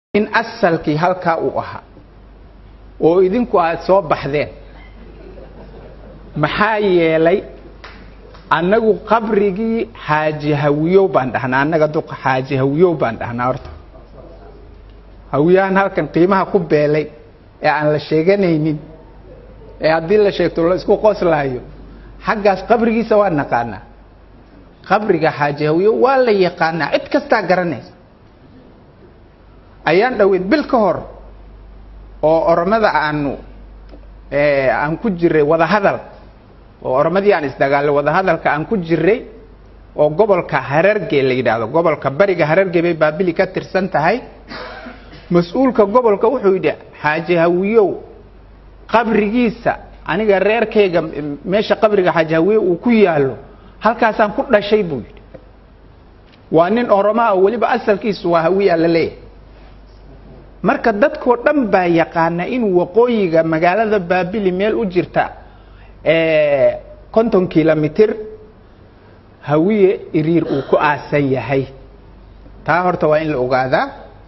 in asalkii halkaa uu ahaa oo idinku aad soo baxdeen maxaa yeelay annagu qabrigii xaaji hawiyow baan dhahnaa annaga duqa xaaji hawiyow baan dhahnaa horta hawiyahan halkan qiimaha ku beelay ee aan la sheeganaynin ee haddii la sheegto la isku qoslaayo xaggaas qabrigiisa waa naqaanaa qabriga xaaji hawiyow waa la yaqaanaa cid kastaa garanaysa ayaan dhaweyd bil ka hor oo oromada aanu aan ku jiray wadahadal oo oromadii aan isdagaalay wadahadalka aan ku jiray oo gobolka hararge la yidhaahdo gobolka bariga hararge bay baabili ka tirsan tahay mas-uulka gobolka wuxuu yidhi xaaji hawiyow qabrigiisa aniga reerkayga meesha qabriga xaaji hawiyow uu ku yaalo halkaasaan ku dhashay buu yidhi waa nin oromaa oo weliba asalkiisu waa hawiya la leeyahay marka dadkoo dhan baa yaqaana inuu waqooyiga magaalada baabili meel u jirta konton kilomitir hawiye iriir uu ku aasan yahay taa horta waa in la ogaadaa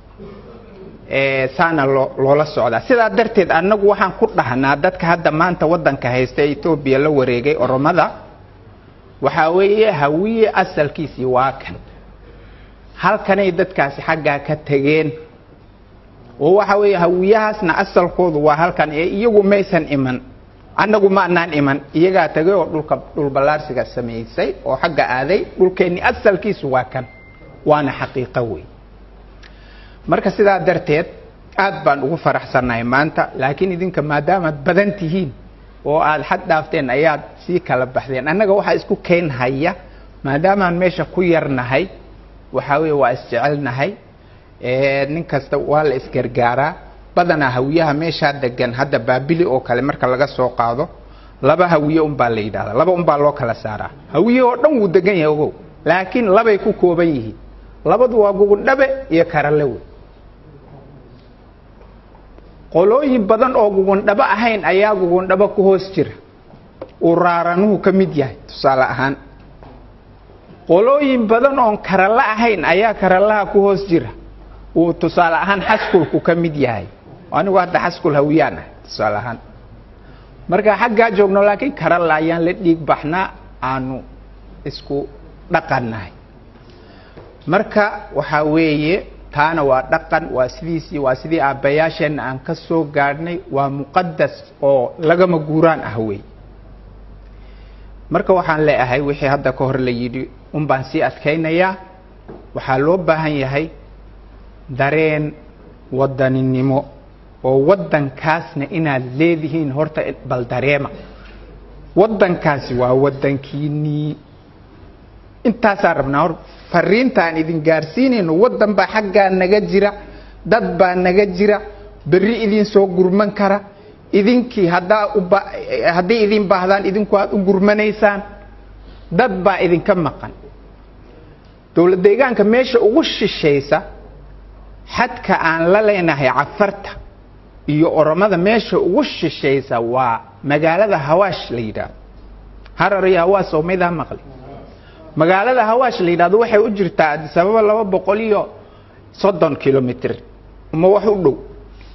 saana loo loola socdaa sidaa darteed annagu waxaan ku dhahnaa dadka hadda maanta waddanka haysta ee etoobiya la wareegay oromada waxaa weeye hawiye asalkiisii waa kan halkanay dadkaasi xaggaa ka tegeen oo waxa weeye hawiyahaasna asalkoodu waa halkan ee iyagu maysan iman annagu ma anaan iman iyagaa tagay oo dhulka dhulballaarsiga samaysay oo xagga aaday dhulkeenni asalkiisu waa kan waana xaqiiqo wey marka sidaa darteed aad baan ugu faraxsannahay maanta laakiin idinka maadaamaad badan tihiin oo aad xad dhaafteen ayaad sii kala baxdeen annaga waxaa isku keen haya maadaamaan meesha ku yarnahay waxaa weeye waa isjecelnahay nin kasta waa la isgargaaraa badanaa hawiyaha meeshaa degan hadda baabili oo kale marka laga soo qaado laba hawiye unbaa la yidhahdaa laba unbaa loo kala saaraa hawiye oo dhan wuu degan yahay ogow laakiin labay ku kooban yihiin labadu waa gugundhabe iyo karale wey qolooyin badan oo gugundhabo ahayn ayaa gugundhabo ku hoos jira uu raaranuhu ka mid yahay tusaale ahaan qolooyin badan oon karale ahayn ayaa karalaha ku hoos jira uu tusaale ahaan xaskulku ka mid yahay anigu hadda xaskul hawiyaan ah tusaale ahaan marka xaggaa joogno laakiin karalla ayaan la dhiig baxnaa aanu isku dhaqannahay marka waxaa weeye taana waa dhaqan waa sidiisii waa sidii aabbayaasheenna aan ka soo gaadhnay waa muqadas oo lagama guuraan ah wey marka waxaan leeahay wixii hadda ka hor la yidhi un baan sii adkaynayaa waxaa loo baahan yahay dareen wadaninimo oo waddankaasna inaad leedihiin horta bal dareema waddankaasi waa waddankiinii intaasaan rabnaa hor fariintaan idin gaarsiinayno waddan baa xaggaa naga jira dad baa naga jira berri idin soo gurman kara idinkii haddaa uba hadday idin baahdaan idinku aad u gurmanaysaan dad baa idinka maqan dowlad deegaanka meesha ugu shishaysa xadka aan la leenahay cafarta iyo oromada meesha ugu shishaysa waa magaalada hawaash la yidhaahdo harar iyo hawaas oo maydaa maqli magaalada hawaash la yidhahdo waxay u jirtaa adisababa laba boqol iyo soddon kilomitr ma wax u dhow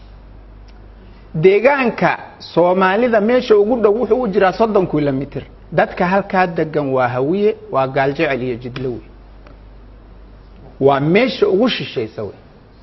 deegaanka soomaalida meesha ugu dhow wuxuu u jiraa soddon kilomitr dadka halkaa degan waa hawiye waa gaaljecel iyo jidlo wey waa meesha ugu shishaysa wey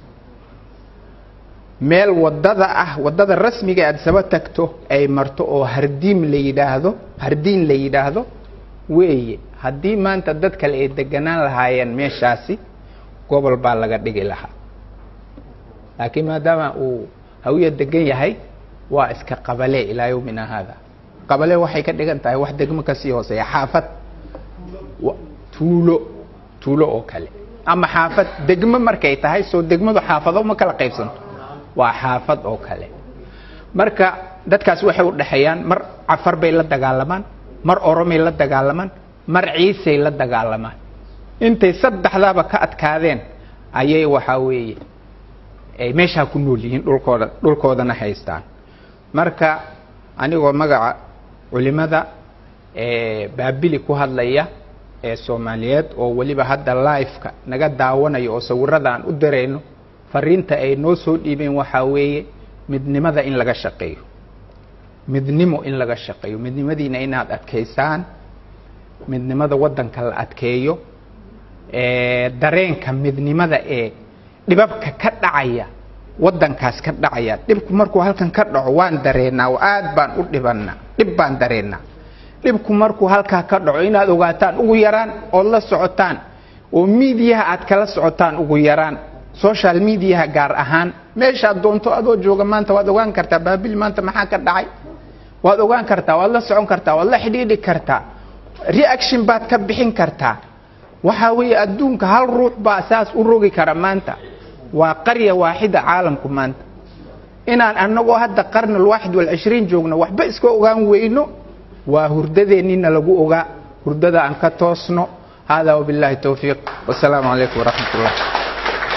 meel wadada ah wadada rasmiga aad saba tagto ay marto oo hardiim la yidhaahdo hardiin la yidhaahdo weeye haddii maanta dad kale ay deganaan lahaayeen meeshaasi gobol baa laga dhigi lahaa laakiin maadaama uu hawiya degan yahay waa iska qabale ilaa yowmina haada qabale waxay ka dhigan tahay wax degmo kasii hooseeya xaafad tuulo tuulo oo kale ama xaafad degmo markay tahay soo degmadu xaafado ma kala qaybsanto waa xaafad oo kale marka dadkaas waxay u dhexeeyaan mar cafar bay la dagaalamaan mar oromay la dagaalamaan mar ciisay la dagaalamaan intay saddexdaaba ka adkaadeen ayay waxaa weeye ay meeshaa ku nool yihiin dhulkooda dhulkoodana haystaan marka anigoo magaca culimada baabili ku hadlaya ee soomaaliyeed oo weliba hadda live-ka naga daawanayo oo sawirada aan u darayno fariinta ay noo soo dhiibeen waxaa weeye midnimada in laga shaqeeyo midnimo in laga shaqeeyo midnimadiina inaad adkaysaan midnimada waddanka la adkeeyo dareenka midnimada ee dhibabka ka dhacaya waddankaas ka dhacaya dhibku markuu halkan ka dhaco waan dareennaa oo aad baan u dhibannaa dhib baan dareennaa dhibku markuu halkaa ka dhaco inaad ogaataan ugu yaraan ood la socotaan oo miidiyaha aad kala socotaan ugu yaraan social mediaha gaar ahaan meeshaad doonto adoo jooga maanta waad ogaan kartaa baabil maanta maxaa ka dhacay waad ogaan kartaa waad la socon kartaa waad la xidhiidhi kartaa reaction baad ka bixin kartaa waxaa weeye adduunka hal ruux baa saas u rogi kara maanta waa qarya waaxida caalamku maanta inaan annagoo hadda qarni alwaaxid walcishriin joogno waxba iska ogaan weyno waa hurdadeennina lagu ogaa hurdada aan ka toosno hada wabillahi towfiiq wasalaamu calaykum waraxmat ullah